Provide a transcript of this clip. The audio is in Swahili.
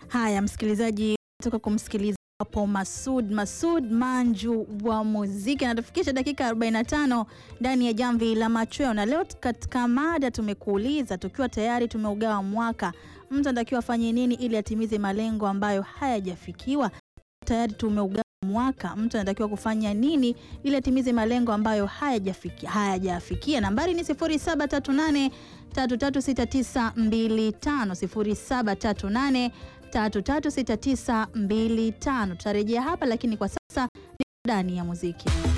Haya, msikilizaji, toka kumsikiliza hapo Masud Masud Manju wa muziki anatufikisha dakika 45 ndani ya jamvi la machweo, na leo katika mada tumekuuliza, tukiwa tayari tumeugawa mwaka, mtu anatakiwa afanye nini ili atimize malengo ambayo hayajafikiwa? Tayari tumeugawa mwaka, mtu anatakiwa kufanya nini ili atimize malengo ambayo hayajafikia hayajafikia? Nambari ni 0738 336925 0738 336925. Tutarejea hapa, lakini kwa sasa ni ndani ya muziki.